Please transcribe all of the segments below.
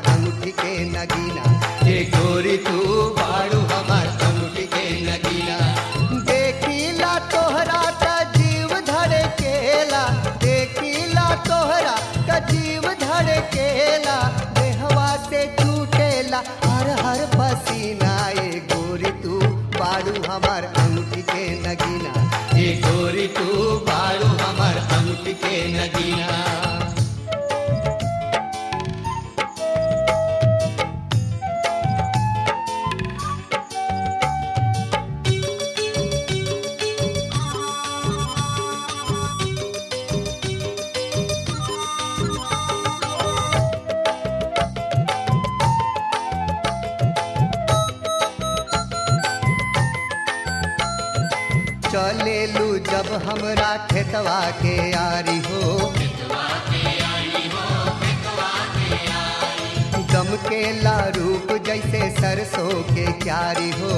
अंगूठी के नगीना ए गोरी तू बाड़ू हमार अंगूठी के नगीना देखीला तोहरा त जीव धड़े केला देखीला तोहरा त जीव धड़े केला देहवा से छूटेला हर हर पसीना ए गोरी तू बाड़ू हमार अंगूठी के नगीना ए गोरी तू बाड़ू हमार अंगूठी के नगीना चलेलू जब हमरा खेतवा के यारी हो गम के ला रूप जैसे सरसों के क्यारी हो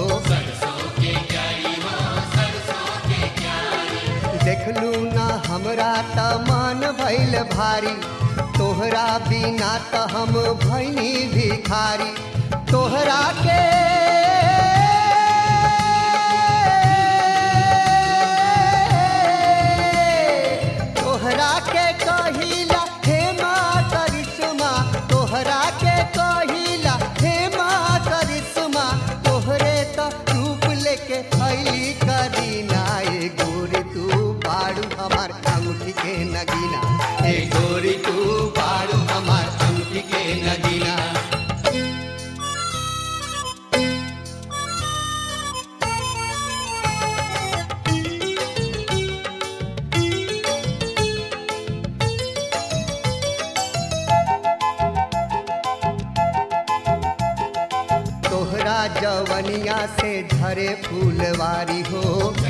देखलू ना हमरा त मन भइल भारी तोहरा बिना त हम भैनी भिखारी तोहरा के तोहरा के कहिला हे माँ करिश्मा तोहरा के कहिला हे माँ करिश्मा तोहरे त रूप लेके अली करीना ए गोरी तू बाड़ू हमार अंगूठी के नगीना ए गोरी तू बाड़ू हमार अंगूठी के नगीना तोहरा जवनिया से झरे फूलवारी हो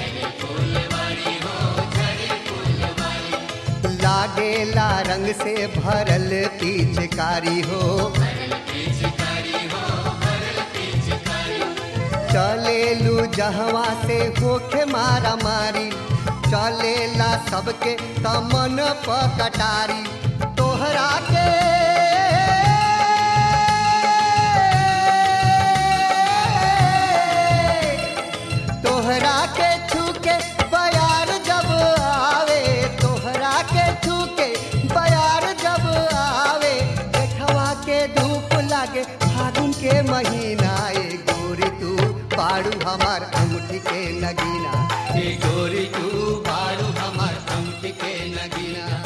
लागेला रंग से भरल पिचकारी हो चलेलू जहवा से होखे मारा मारी चलेला सबके तमन पकटारी तोहरा के तोहरा के छूके बयार जब आवे तोहरा के छूके बयार जब आवे देखवा के धूप लागे फागुन के महीना ए गोरी तू बाड़ू हमार अंगूठी के नगीना ए गोरी तू बाड़ू हमार अंगूठी के नगीना